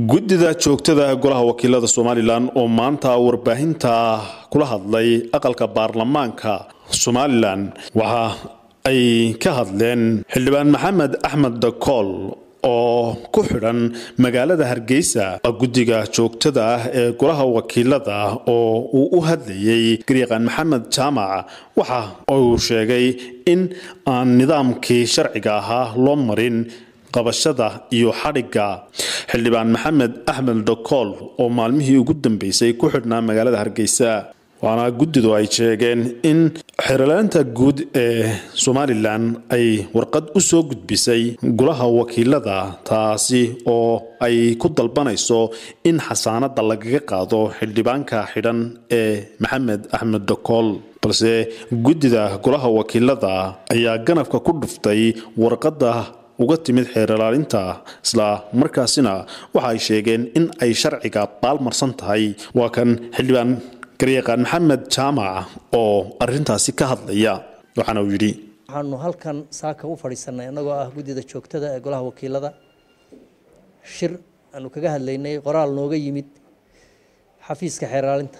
guddida joogtada golaha wakiilada somalilan oo maanta warbaahinta kula hadlay aqalka baarlamaanka somalilan waxa ay ka hadleen xildhibaan maxamed axmed dakool oo ku xidhan magaalada hargeysa guddiga joogtada ah ee golaha wakiilada oo uu u hadlayay garyaqaan maxamed jaamac waxa uu sheegay in aan nidaamkii sharciga ahaa loo marin qabashada iyo xadhigga xildhibaan maxamed axmed dakool oo maalmihii ugu dambeysay ku xidhnaa magaalada hargeysa waana guddidu ay sheegeen in xerolaanta guud ee somalilan ay warqad u soo gudbisay golaha wakiilada taasi oo ay ku dalbanayso in xasaanada lagaga qaado xildhibaanka xidhan ee maxamed axmed dakool balse guddida golaha wakiilada ayaa ganafka ku dhuftay warqadda uga timid xeeralaalinta isla markaasina waxa ay sheegeen in ay sharciga baalmarsan tahay waa kan xildhibaan garyaqaan maxamed jaamac oo arintaasi ka hadlaya waxaana uu yidhi waxaanu halkan saaka u fadhiisanay annagoo ah guddida joogtada ee golaha wakiilada shir aanu kaga hadlaynay qoraal nooga yimid xafiiska xeeraalinta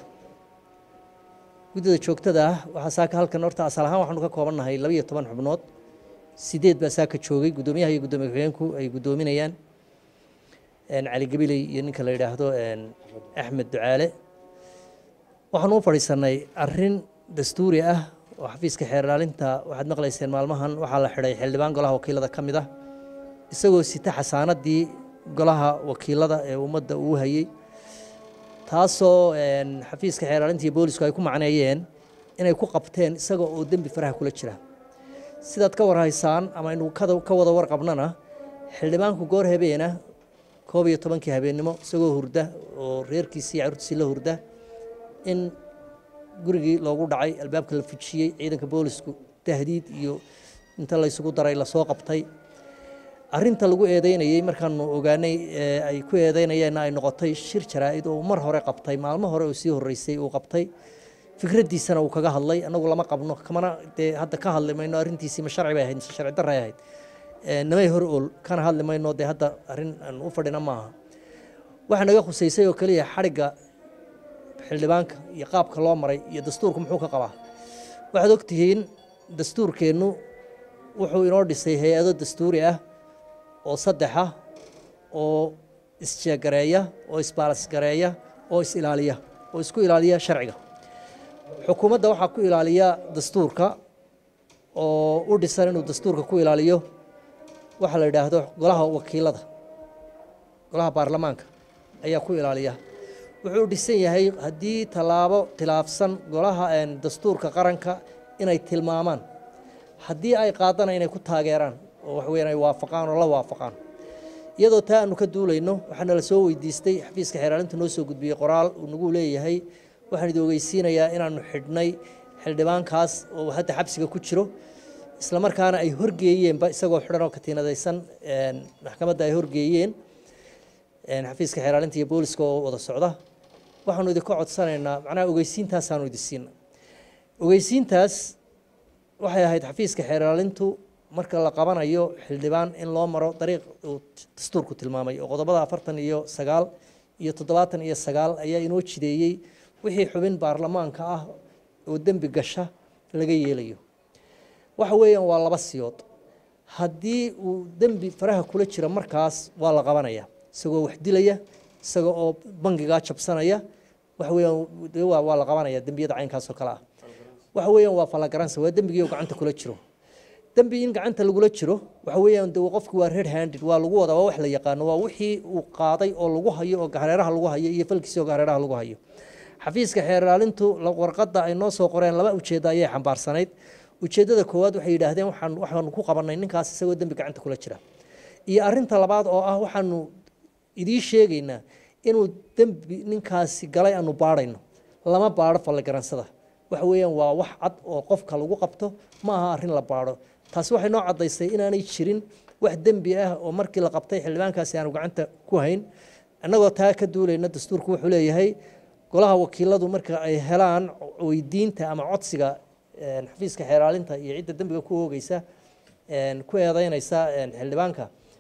guddida joogtada ah waxaa saaka halkan horta asal ahaan waxaanu ka koobannahay labaiyo toban xubnood sideed baa saaka joogay guddoomiyaha iyo guddoomiye ku-xigeenku ay guddoominayaan cali gabiley iyo ninka la yidhaahdo axmed ducaale waxaanu u fadhiisanay arin dastuuri ah oo xafiiska xeerlaalinta waxaad maqlayseen maalmahan waxaa la xidhay xildhibaan golaha wakiilada ka mid ah isagoo sita xasaanadii golaha wakiilada ee ummadda uu hayey taasoo xafiiska xeerlaalinta iyo boolisku ay ku macneeyeen inay ku qabteen isaga oo dembi faraha kula jira sidaad ka warhaysaan ama aynu ka wada warqabnana xildhibaanku goor habeena koob iyo tobankii habeennimo isagoo hurda oo reerkiisii carurtiisii la hurda in gurigii loogu dhacay albaabka la fujiyey ciidanka boolisku tahdiid iyo inta laysugu daray lasoo qabtay arinta lagu eedeynayey markaanu ogaanay ay ku eedeynayeenna ay noqotay shir jaraa-id oo mar hore qabtay maalmo hore oo sii horeysay uu qabtay fikraddiisana uu kaga hadlay annagu lama qabno kamana dee hadda ka hadli mayno arrintiisii ma sharci bay ahayd mise sharci darray ahayd namay hor ool kana hadli mayno dee hadda arrin aan u fadhina maaha waxaa naga khuseysay oo keliya xadhigga xildhibaanka iyo qaabka loo maray iyo dastuurku muxuu ka qabaa waxaad ogtihiin dastuurkeennu wuxuu inoo dhisay hay-ado dastuuri ah oo saddex ah oo isjeegareeya oo isbaalasgareeya oo is ilaaliya oo isku ilaaliya sharciga xukuumadda waxaa ku ilaaliya dastuurka oo u dhisan inuu dastuurka ku ilaaliyo waxaa la yidhaahdo golaha wakiilada golaha baarlamaanka ayaa ku ilaaliya wuxuu dhisan yahay haddii tallaabo khilaafsan golaha dastuurka qaranka inay tilmaamaan haddii ay qaadana inay ku taageeraan oo waxweyn ay waafaqaan oo la waafaqaan iyadoo taa aanu ka duulayno waxaana la soo weydiistay xafiiska xeeraalinta noo soo gudbiyey qoraal uu nagu leeyahay waxaan idi ogeysiinayaa inaanu xidhnay xildhibaankaas oo hadda xabsiga ku jiro isla markaana ay horgeeyeenba isagoo xidhan oo katiinadaysan maxkamadda ay horgeeyeen xafiiska xeeraalinta iyo booliska oo wada socda waxaanu idinka codsanaynaa macnaha ogeysiintaasaanu idi siina ogeysiintaas waxay ahayd xafiiska xeeraalintu marka la qabanayo xildhibaan in loo maro dariiq uu dastuurku tilmaamay oo qodobada afartan iyo sagaal iyo toddobaatan iyo sagaal ayaa inoo jideeyey wixii xubin baarlamaanka ah oo dembi gasha laga yeelayo waxa weeyaan waa laba siyood haddii uu dembi faraha kula jira markaas waa la qabanaya isagoo wax dilaya isaga oo bangigaa jabsanaya waxa weeyaan waa la qabanaya dembiyada caynkaas oo kale ah waxa weeyaan waa falagaransa waa dembigii oo gacanta kula jiro dembi in gacanta lagula jiro waxa weeyaan de qofki waa red handed waa lagu wadaa waa wax la yaqaano waa wixii uu qaaday oo lagu hayo oo hareeraha lagu hayo iyo falkiisii oo hareeraha lagu hayo xafiiska xeerlaalintu warqadda ay noo soo qoreen laba ujeeddo ayay xambaarsanayd ujeeddada koowaad waxay yidhaahdeen waxaan waxaanu ku qabanay ninkaas isagoo dembi gacanta kula jira iyo arinta labaad oo ah waxaanu idii sheegaynaa inuu dembi ninkaasi galay aanu baadhayno lama baadho falligaransada waxa weeyaan waa wax cad oo qofka lagu qabto ma aha arrin la baadho taasi waxay noo caddaysay inaanay jirin wax dembi ah oo markii la qabtay xildhibaankaasi aanu gacanta ku hayn annagoo taa ka duulayna dastuurku wuxuu leeyahay golaha wakiiladu marka ay helaan weydiinta ama codsiga xafiiska xeeraalinta iyo cidda dembiga ku oogeysa ku eedeynaysa xildhibaanka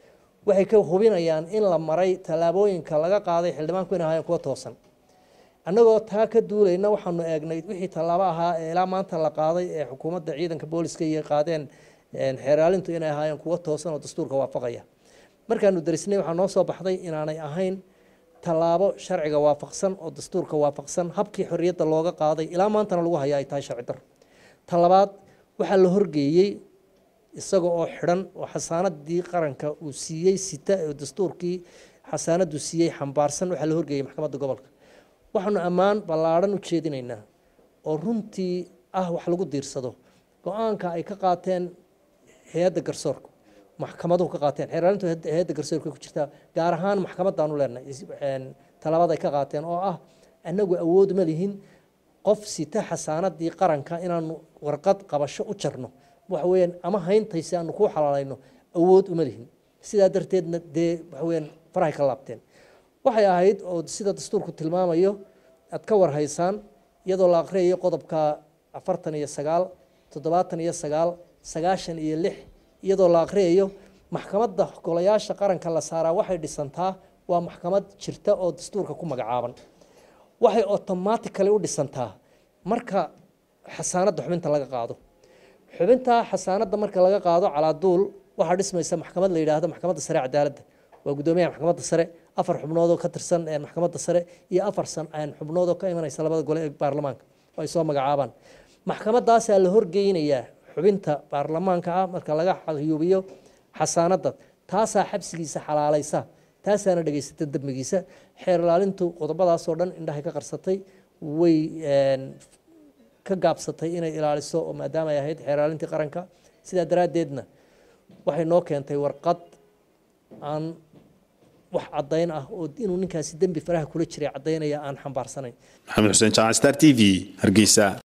waxay ka hubinayaan in la maray tallaabooyinka laga qaaday xildhibaanku inay ahaayeen kuwa toosan annagoo taa ka duulayna waxaanu eegnay wixii tallaabo ahaa ee ilaa maanta la qaaday ee xukuumadda ciidanka booliska iyo qaadeen xeeraalintu inay ahaayeen kuwo toosan oo dastuurka waafaqaya markaanu darisnay waxaa noo soo baxday inaanay ahayn tallaabo sharciga waafaqsan oo dastuurka waafaqsan habkii xorriyadda looga qaaday ilaa maantana lagu hayaa ay tahay sharci dar ta labaad waxaa la horgeeyey isaga oo xidhan oo xasaanadii qaranka uu siiyey sita oo dastuurkii xasaanadu siiyey xambaarsan waxaa la horgeeyey maxkamadda gobolka waxaanu ammaan ballaadhan u jeedinaynaa oo runtii ah wax lagu diirsado go-aanka ay ka qaateen hay-adda garsoorka maxkamaduhu ka qaateen xeeraalintu hay-adda garsoorka ku jirtaa gaar ahaan maxkamadaanu leenahay talaabada ay ka qaateen oo ah annagu awood ma lihin qof sita xasaanadii qaranka inaanu warqad qabasho u jarno waxa weyaan ama hayntaysi aanu kuu xalaalayno awood uma lihin sidaa darteedna dee waxa weyaan farahay ka laabteen waxay ahayd oo sida dastuurku tilmaamayo aad ka warhaysaan iyadoo la akhriyayo qodobka afartan iyo sagaal toddobaatan iyo sagaal sagaashan iyo lix iyadoo la akhriyayo maxkamadda golayaasha qaranka la saaraa waxay dhisantaa waa maxkamad jirta oo dastuurka ku magacaaban waxay automatically u dhisantaa marka xasaanadda xubinta laga qaado xubinta xasaanadda marka laga qaado calaaduul waxaa dhismaysa maxkamad la yidhaahdo maxkamadda sare cadaaladda waa guddoomiyaha maxkamadda sare afar xubnoodoo ka tirsan maxkamadda sare iyo afar xubnoodoo ka imanaysa labada gole ee baarlamaanka oo ay soo magacaabaan maxkamadaasaa la horgeynayaa xubinta baarlamaanka ah marka laga xayuubiyo xasaanadda taasaa xabsigiisa xalaalaysa taasaana dhegaysata dembigiisa xeer ilaalintu qodobadaasoo dhan indhahay ka qarsatay way ka gaabsatay inay ilaaliso oo maadaama ay ahayd xeer ilaalintii qaranka sidaa daraaddeedna waxay noo keentay warqad aan wax caddayn ah oo inuu ninkaasi dembi faraha kula jiray caddaynaya aan xambaarsanayn maxamed xuseen jaacan star t v hargeysa